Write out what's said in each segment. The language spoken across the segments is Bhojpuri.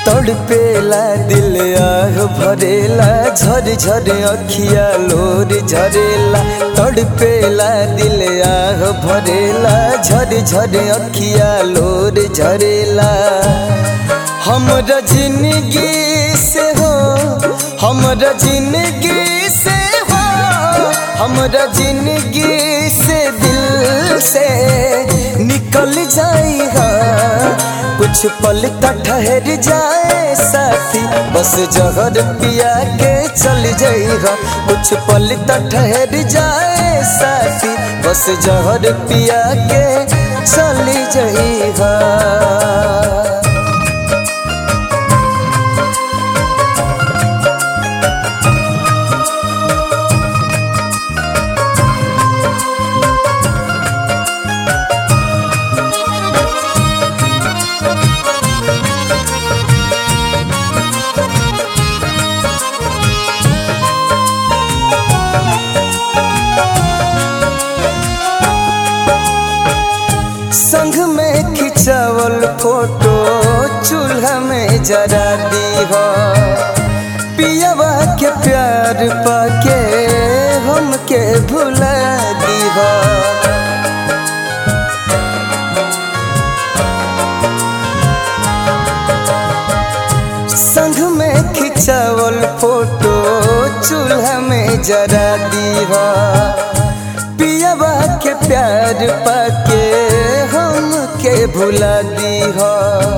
तड़पेला दिल आह भरेला झर झर अखिया लोर झरेला तड़पेला दिल आह भरेला झर झर अखिया लोर झरेला हमरा जिंदगी से हो हमरा जिंदगी से हो हमरा जिंदगी से दिल से निकल जाई हा कुछ पल का ठहर जाए साथी बस जहर पिया के चल जाइगा कुछ पल का ठहर जाए साथी बस जहर पिया के चल जाइगा संग में खिंचावल फोटो चूल्हा में जरा दी हो पियावा के प्यार पाके हमके भुला दी हो संग में खिंचावल फोटो चूल्हा में जरा दी हो पियावा के प्यार पाके हम के भुला दी हो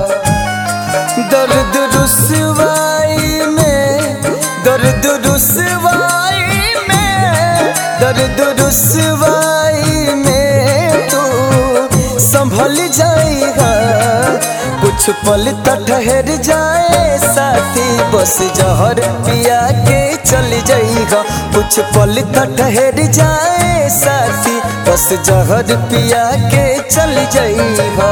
दर्द रुसवाई में दर्द रुसवाई में दर्द रुसवाई में तू संभल जाएगा कुछ पल ठहर जाए साथी बस जहर पिया के चल जाएगा कुछ पल ठहर जाए साथी बस जहर पिया के चल जाएगा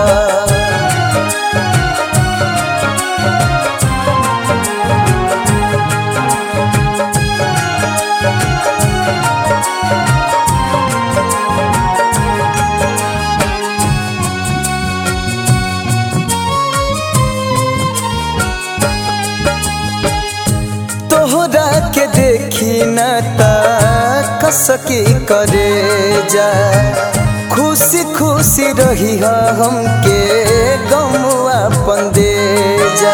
तोहरा के देखी न कसकी करे जा खुशी खुशी रही हमके गमुआ पंदे जा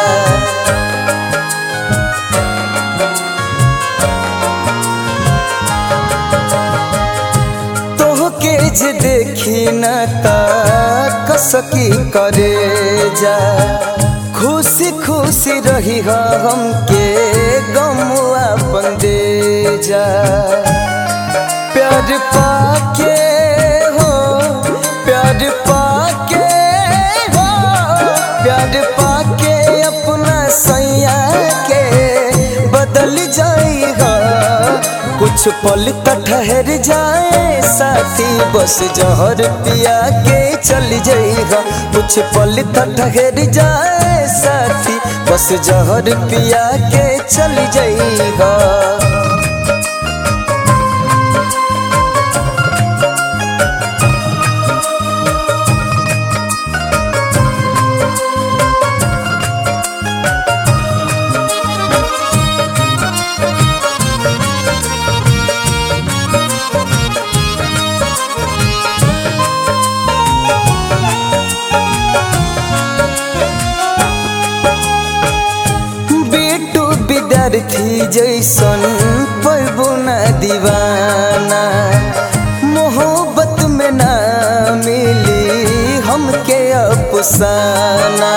तोहके जे देखी न कसकी करे जा खुशी खुशी रही हमके गमुआ पंदे जा प्यार पाके हो प्यार पाके हो प्यार पाके अपना सैया के बदल जाएगा कुछ पल ठहर जाए साथी बस जहर पिया के चल जाएगा कुछ पल ठहर जाए साथी बस जहर पिया के चल जाएगा बेटू विद्यार्थी जैसन पैबो न दीवाना मोहब्बत में ना मिली हमके अफसाना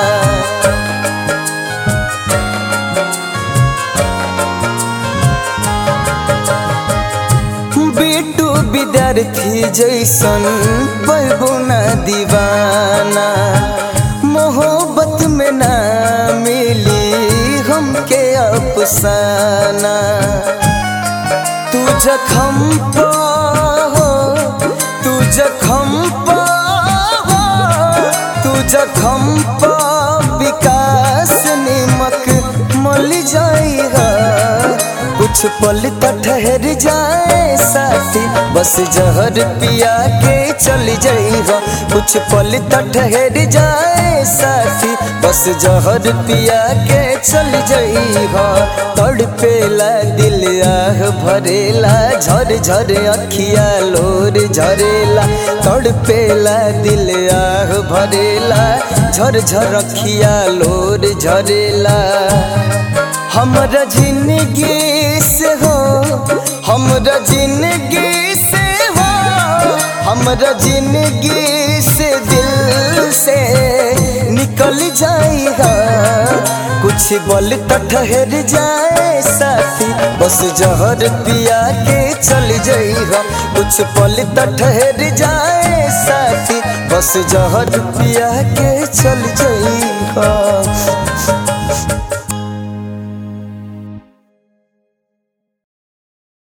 बेटू विद्यार्थी जैसन पैबो न दीवाना मोहब्बत में ना मिली हमके अफसाना तू जखम पा हो तू जखम पा हो तू जखम पा विकास निमक मल जाएगा कुछ पल तो ठहर जाए साथी बस जहर पिया के चल जाइहा कुछ पल तो ठहर जाए साथी बस जहर पिया के चल जाइहा तड़पेला दिल आह भरेला झर झर अखिया लोर झरेला तड़पेला दिल आह भरेला झर झर अखिया लोर झरेला हमरा जिंदगी से हो हमरा जिंदगी से हो हमरा जिंदगी से दिल से निकल जाएगा कुछ बल तो ठहर जाए साथी बस जहर पिया के चल जाएगा कुछ पल तो ठहर जाए साथी बस जहर पिया के चल जाएगा